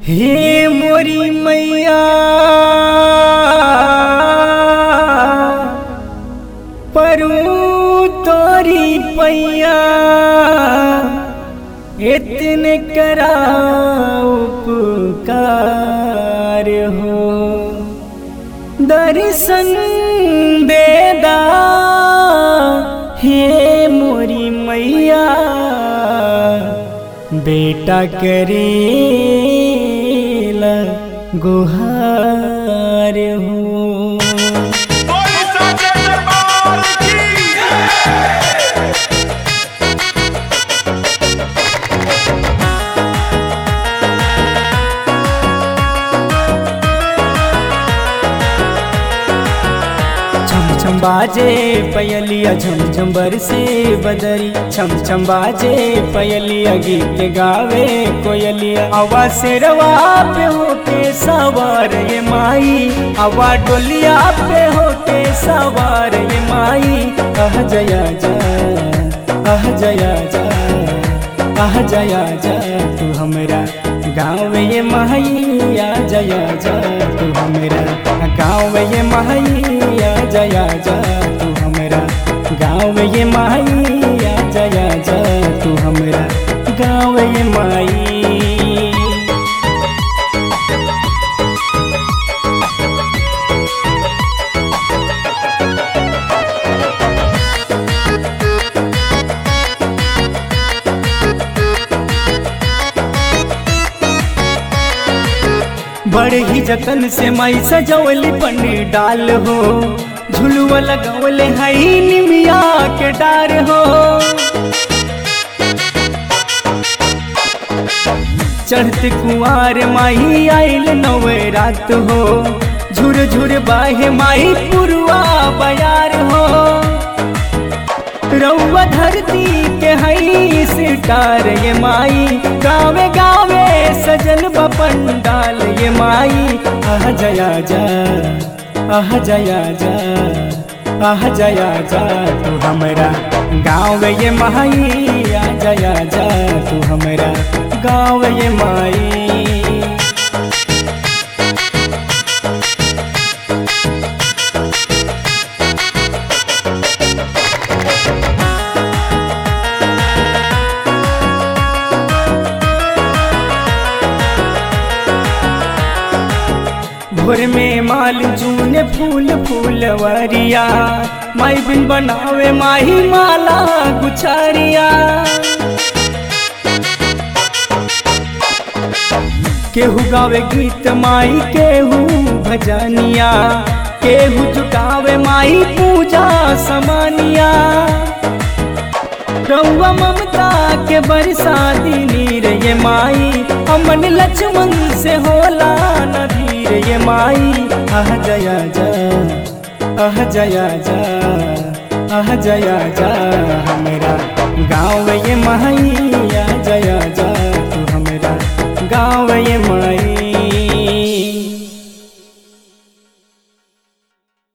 हे मोरी मैया परू तोरी पैया इतने करा उपकार हो दर्शन देदा हे मोरी मैया बेटा करेला गुहार हो बोल सच्चे दरबार की छम छम बाजे पयलिया झम झम बरसे बदरी छम छम बाजे पयलिया गीत गावे कोयलिया आवा से रवा पे होके सवार ये माई आवा डोलिया पे होके सवार ये माई आह जया जा आह जया जा आह जया जा तू हमरा गाँव ये महैया जया जा तू हमरा गाँव ये महैया जया जा तू हमरा गाँव ये महैया जया जा तू हमरा गाँव ये माई बड़े ही जतन से माई सजवली पन्नी डाल हो झुलुआ लगवले हई निमिया के डार हो चढ़ते कुआर माही आइल नवे रात हो झुर झुर बाहे माही पुरुआ बयार हो रउआ धरती के हई सितार ये माई गावे गावे सजल बपंडाल ये माई आह जया जा आह जया जा आह जया जा तू हमरा गाँव ये माई आ जया जा तू हमरा गाँव ये माई भोर में माल जूने फूल फूलवरिया माई बिन बनावे माही माला गुछारिया केहू गावे गीत माई केहू भजनिया केहू झुकावे माई पूजा समानिया रउआ ममता के बरसाती नीर ये माई अमन लक्ष्मण से होला नदीर ये माई आह जया जा आह जया जा आह जया जा हमरा गाँव ये माई